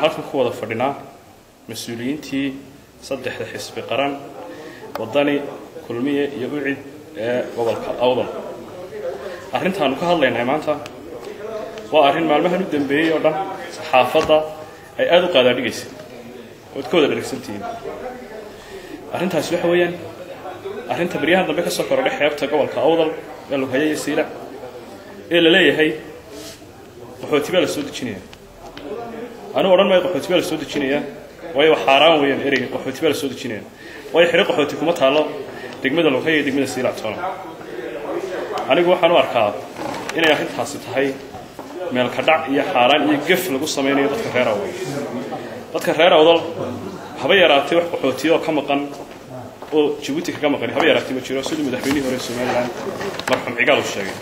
halkan ku wada fadhinaa mas-uuliyiintii saddexda xisbi qaran waddani kulmiye iyo ucid ee gobolka awdal arrintaanu ka hadlaynay maanta waa arrin maalmahan u dambeeyey oo dhan saxaafadda ay aada u qaadaadhigaysa ood ka wada dharagsantihiin arrintaasi waxa weeyaan arrinta baryahan dambe ka soo korodhay xeebta gobolka awdal ee lughaya iyo siila ee la leeyahay qaxooti baa la soo dejinaya anugu odhan maayo qaxooti baa la soo dejinaya waayo xaaraan weeyaan ereyga qaxooti baa la soo dejinaya waayo xidho qaxooti kuma taalo degmada lughaya iyo degmada siila toona anigu waxaan u arkaa inay arrintaasi tahay meelka dhac iyo xaaraan iyo gef lagu samaynayo dadka reer awdal dadka reer awdal haba yaraatee wax qaxootiya oo ka maqan oo jabuuti kaga maqan haba yaraatee ma jiro siduu madaxweynihii hore somalilan marxuum cigaal uu sheegay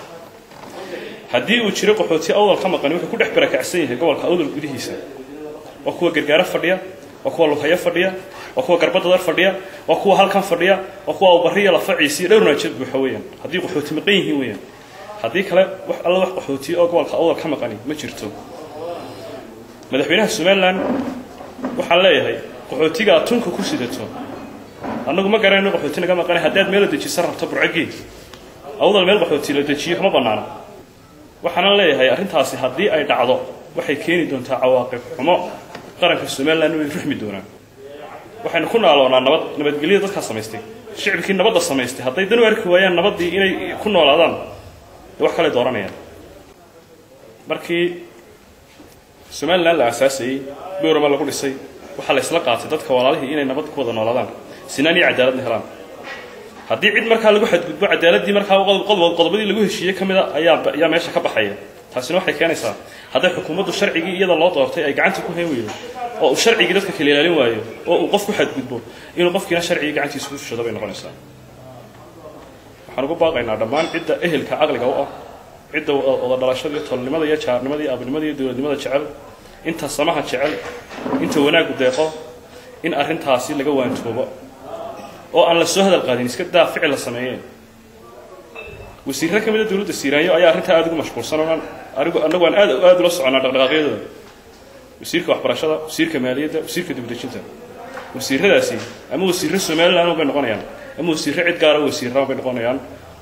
haddii uu jiro qaxooti awdal ka maqani wuxuu ku dhex barakacsan yahay gobolka awdal gudihiisa waa kuwa gargaaro fadhiya waa kuwa lughayo fadhiya waa kuwa garbadadar fadhiya waa kuwa halkan fadhiya waa kuwa awbariya lafaciisiyo dhowr naajad buuxa weeyaan haddii qaxooti maqan yihiin weeyaan haddii kale wax alla wax qaxootiya oo gobolka awdal ka maqani ma jirto madaxweynaha somalilan waxaan leeyahay qaxootiga aad tunka ku sidato annagu ma garanayno qaxooti naga maqana haddaad meel la dejisan rabto burcageed awdal meel qaxooti la dejiyo kama bannaana waxaanan leeyahay arrintaasi haddii ay dhacdo waxay keeni doontaa cawaaqib xumo qaranka somalilan way ruxmi doonaan waxaynu ku naaloonaa nabad nabadgelyada dadkaa samaystay shicibkii nabadda samaystay hadday dan u arki waayaan nabaddii inay ku noolaadaan dee wax kale dooranayaan markii somalilan la aasaasayey boorama lagu dhisay waxaa la isla qaatay dadka walaalihii inay nabad ku wada noolaadaan sinaan iyo cadaaladna helaan haddii cid markaa lagu xadgudbo cadaaladii markaa qodobadii lagu heshiiyey ka mida ayaa ayaa meesha ka baxaya taasina waxay keenaysaa hadday xukuumaddu sharcigii iyada loo doortay ay gacanta ku hayn weydo oo uu sharcigii dadka kala ilaalin waayo oo uu qof ku xadgudbo inuu qofkiina sharcigii gacantiisa ku fushado bay noqonaysaa waxaan ugu baaqaynaa dhammaan cidda ehelka caqliga u ah cidda wada dhalashada iyo tolnimada iyo jaarnimada iyo abnimada iyo dowladnimada jecel inta samaha jecel inta wanaaggu deeqo in arrintaasi laga waantoobo oo aan la soo hadal qaadin iska daa ficil la sameeyeen wasiirre ka mida dowladda siiraanyo ayaa arrintaa aada ugu mashquulsan oo anigu annagu aan aad aada ula soconaa dhaqdhaqaaqyadooda wasiirka waxbarashada wasiirka maaliyadda wasiirka dibadejinta wasiirradaasi ama wasiirre somaliland bay noqonayaan ama wasiirre cid gaara wasiirraan bay noqonayaan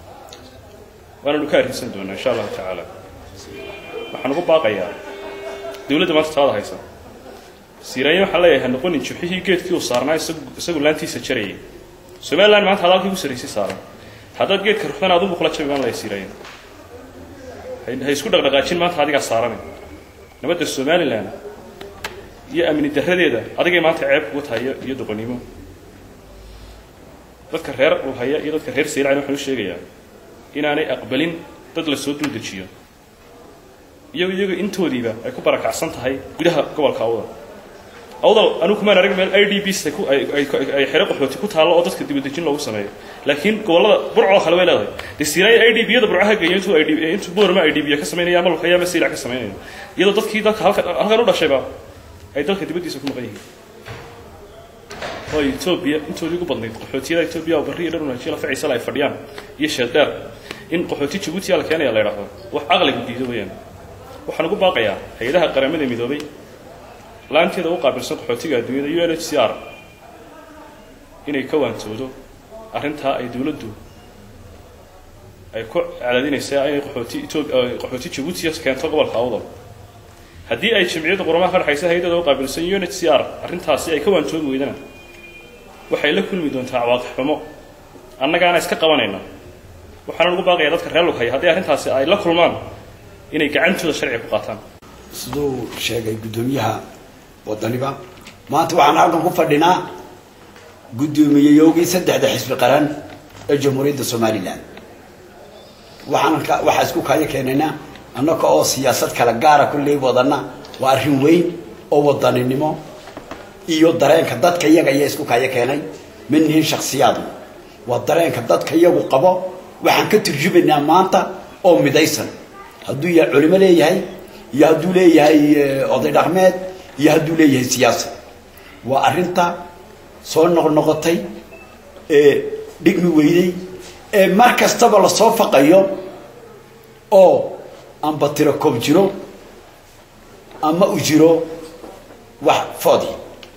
waananu ka arrinsan doonaa insha allahu tacaala waxaan ugu baaqayaa dowladda maanta taada haysa siiraanyo waxaan leeyahay ha noqonin jubxihii geedkii uu saarnaa isagu laantiisa jarayay somaliland maanta hadaalkii ku sarraysay saaran haddaad geedka ruxdana adunbu kula jabi baan laya siiraanyo ha isku dhaqdhaqaajin maanta adigaa saarane nabadda somalilan iyo amni darradeeda adigay maanta ceeb kugu tahay iyo doqonnimo dadka reer ulhaya iyo dadka reer saylacan waxaan u sheegayaa inaanay aqbalin dad la soo dul dejiyo iyago iyago intoodiiba ay ku barakacsan tahay gudaha gobolka awdal awdal anigu kumaan arag meel i d bs ay xero qaxooti ku taallo oo dadka dibadejin loogu sameeyo laakiin gobollada burcoo kale way leedahay dee siinaaya i d b yada burcaha geeyo intuu i d intuu boorama i d b ka samaynaya ama lukaya ama saylac ka samaynaya iyadoo dadkii dalka halka halkan u dhashayba ay dalka dibaddiisa ku maqan yihiin oo etoobiya intoodii ugu badnayd qaxootiyada etoobiya oo barri iyo dhar wanaajiya lafaciisala ay fadhiyaan iyo sheeldheer in qaxooti jabuutiya la keenaya la yidhaahdo wax caqligu diido weeyaan waxaan ugu baaqayaa hay-adaha qaramada midoobay laanteeda u qaabilsan qaxootiga adduunyada u n h c r inay ka waantoodo arrintaa ay dowladdu ay ku cadaadinaysaa inay qaxooti qaxooti jabuutiya keento gobolka awdal haddii ay jamciyadda quramaha ka dhexaysa hay-adada u qaabilsan u n h c r arrintaasi ay ka waantoobi weydana waxay la kulmi doontaa cawaaqib xumo annagaana iska qabanayna waxaana ugu baaqayaa dadka reer lughaya haddii arrintaasi ay la kulmaan inay gacantooda sharciga ku qaataan siduu sheegay guddoomiyaha wadaniba maanta waxaan halkan ku fadhinaa guddoomiyeyoogii saddexda xisbi qaran ee jamhuuriyadda somalilan waxaan ka waxaa isku kaya keenaynaa annaka oo siyaasad kala gaara kulley wadana waa arrin weyn oo wadaninimo iyo dareenka dadka iyaga ayaa isku kaya keenay ma nihin shaksiyaadu waa dareenka dadka iyagu qabo waxaan ka turjumaynaa maanta oo midaysan hadduu yahay culimo leeyahay iyo hadduu leeyahay oday dhaqmeed iyo hadduu leeyahay siyaasa waa arrinta soo noqnoqotay ee dhigmi weyday ee mar kastaba lasoo faqayo oo amba tiro koob jiro ama u jiro wax foodi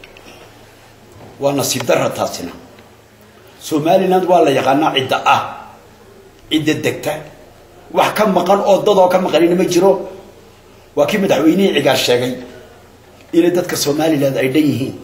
waa nasiib darra taasina somaliland waa la yaqaanaa cidda ah cidda degta wax ka maqan oo dadoo ka maqanina ma jiro waa kii madaxweynihii cigaar sheegay inay dadka somaliland ay dhan yihiin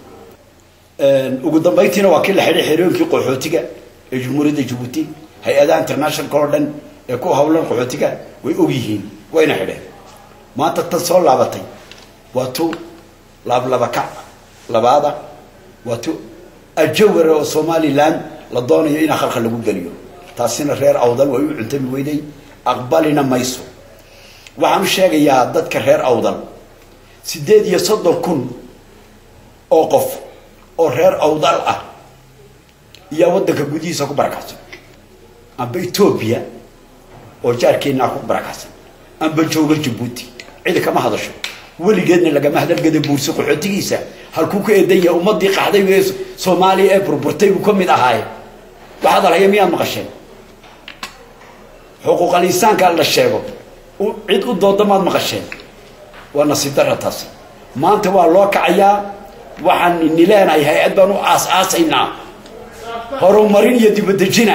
ugu dambayntiina waa kii la xidhay xerooyinkii qaxootiga ee jumhuuriyadda jabuuti hay-adaha internationalka oo dhan ee ku hawlan qaxootiga way og yihiin wayna xidheen maanta tan soo laabatay waa tu laablabakac labaada waa tu ajawara oo somaliland la doonayo inaa khalkhal lagu geliyo taasina reer awdal way u cuntami weyday aqbalina mayso waxaan u sheegayaa dadka reer awdal siddeed iyo soddon kun oo qof oo reer awdal ah iyaa waddanka gudihiisa ku barakacsan amba etoobiya oo jaarkeennaa ku barakacsan amba jooga jabuuti cidi kama hadasho weligeedna lagama hadalgada buursi qaxootigiisa halkuu ka eedan yahay ummadii qaxday ee soomaaliya ee burburtay buu ka mid ahaaye wax hadalhaya miyaad maqasheen xuquuqal insaanka la sheego cid u dooda maad maqasheen waa nasiib darra taasi maanta waa loo kacayaa waxaan ini leenahay hay-ad baan u aas-aasaynaa horumarin iyo dibadejina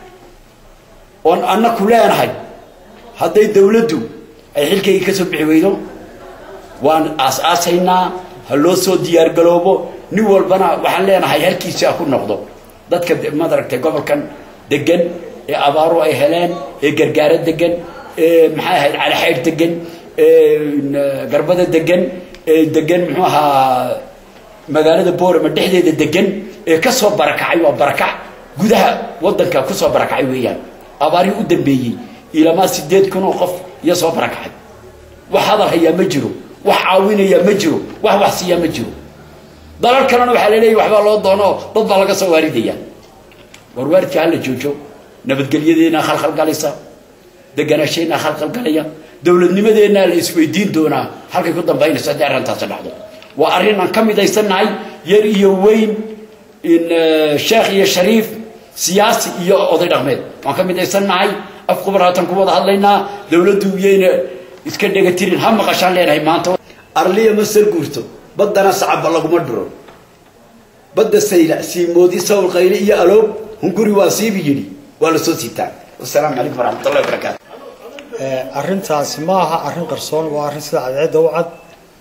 oon annaku leenahay hadday dawladdu ay xilkaygii ka soo bixi weydo waan aas-aasaynaa ha loo soo diyaargaloobo nin walbana waxaan leenahay halkiisi ha ku noqdo dadka madaragtay gobolkan degan ee abaaru ay heleen ee gargaaro degan ee maxay ahayd calixaydh degan ee garbada degan ee degan muxuu ahaa magaalada boorama dhexdeeda degan ee ka soo barakacay waa barakac gudaha waddanka ku soo barakacay weeyaan abaarihii u dambeeyey ilamaa sideed kun oo qof iyo soo barakacay wax hadal hayaa ma jiro wax caawinayaa ma jiro wax wax siiyaa ma jiro dalal kalena waxaa laleeyahy waxbaa loo doonoo dad baa laga soo waaridaya war waaridka hala joojo nabadgelyadeennaa khalkhalgalaysa deganaasheenaa khalkhalgalaya dowladnimadeennaa la isweydiin doonaa halkay ku dambaynayso haddii arrintaasi dhacdo waa arrin aan ka midaysannahay yar iyo weyn sheekh iyo shariif siyaasi iyo oday dhaqmeed waan ka midaysannahay af qubar haatan ku wada hadlaynaa dowladdu iyayna iska dhegatirin ha maqashaan leenahay maanta arliya ma sar guurto baddana sacabba laguma dhiro badda sayla siimoodi sawl qayle iyo aloob hunguri waa siibi yidhi waa la soo siitaa wasalaamu calaykum waraxmatullahi wabarakaatu arrintaasi ma aha arrin qarsoon waa arrin sida cadceedda u cad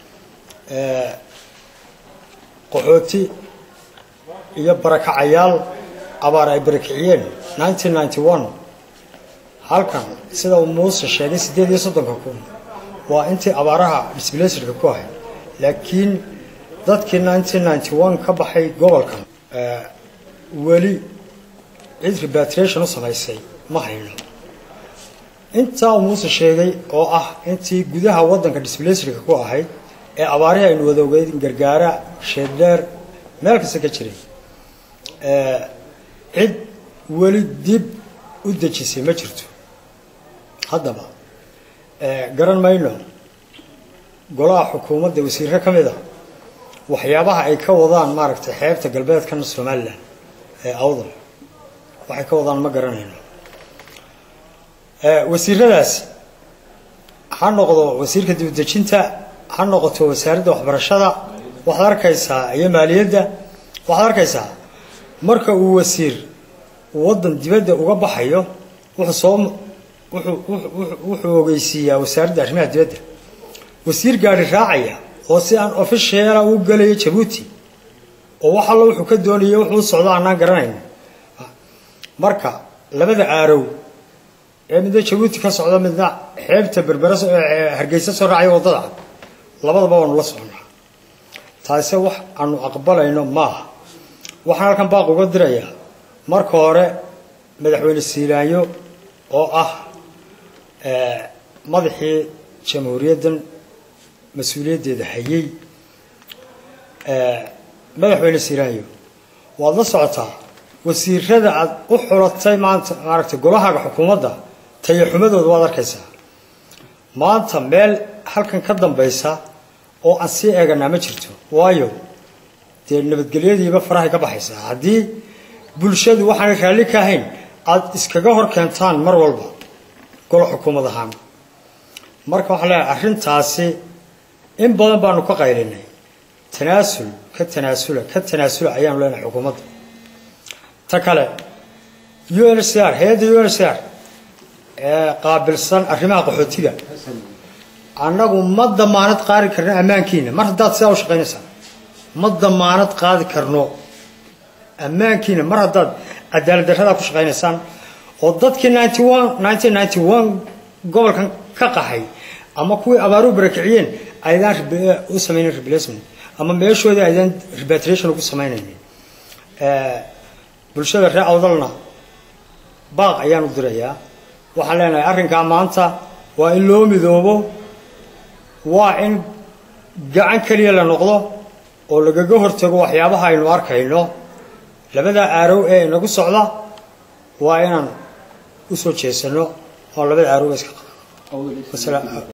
qaxooti iyo barakacayaal abaar ay barakiciyeen nineteen ninety one halkan sida uu muuse sheegay siddeed iyo soddonka kun waa intii abaaraha disblaserka ku ahay laakiin dadkii nineteen ninety one ka baxay gobolkan weli cid repatriation u samaysay ma hayno intaa uu muuse sheegay oo ah intii gudaha waddanka disblaserka ku ahayd ee abaarihii aynu wada ogeyn gargaara sheeddheer meel kasta ka jiray cid weli dib u dejisay ma jirto haddaba garan mayno golaha xukuumadda wasiirre ka mid a waxyaabaha ay ka wadaan maaragtay xeebta galbeedkan somalilan ee awdal waxay ka wadaan ma garanayno wasiiradaasi ha noqdo wasiirka dibadejinta ha noqoto wasaaradda waxbarashada waxaad arkaysaa iyo maaliyadda waxaad arkaysaa marka uu wasiir waddan dibadda uga baxayo wuxuu soo wuxuu ogeysiiyaa wasaaradda arrimaha dibadda wasiir gaari raacaya oo si aan ofishiala u gelayo jabuuti oo wax allo wuxuu ka doonaya wuxuu socdo aanaan garanayn marka labada aarow ee midna jabuuti ka socdo midna xeebta berbera hargeysa soo raacaya waddada labadaba waanu la socnaa taase wax aanu aqbalayno maaha waxaan halkan baaq uga dirayaa marka hore madaxweyne siilaanyo oo ah madaxii jamhuuriyaddan mas-uuliyaddeeda hayay madaxweyne siilaanyo waad la socotaa wasiirada aad u xulatay maanta maaragtay golahaaga xukuumadda tayaxumadooda waad arkaysaa maanta meel halkan ka dambaysa oo aan sii eeganaa ma jirto waayo dee nabadgelyadiiba farahay ka baxaysaa haddii bulshadu waxaanay raalli ka ahayn aada iskaga hor keentaan mar walba golo xukuumad ahaan marka waxaan leeyahay arrintaasi in badan baanu ka qaylinay tanaasul ka tanaasula ka tanaasula ayaanu leenahay xukuumadda ta kale u n c r hay-adda u n c r ee qaabilsan arrimaha qaxootiga annagu ma damaanad qaadi karno ammaankiina mar haddaad sidaa u shaqaynaysaa ma damaanad qaadi karno ammaankiina mar haddaad cadaalad darradaa ku shaqaynaysaan oo dadkii ninety one nineteen ninety one gobolkan ka qaxay ama kuwii abaaruhu barakiciyeen aydaan u samaynayn replacement ama meeshoodii aydaan repatriation ugu samaynaynin bulshada reer awdalna baaq ayaan u dirayaa waxaan leenahay arrinkaa maanta waa in loo midoobo waa in gacan keliya la noqdo oo lagaga hortago waxyaabaha aynu arkayno labada aarow ee inagu socda waa inaan u soo jeesano oo labada aarow iska qaba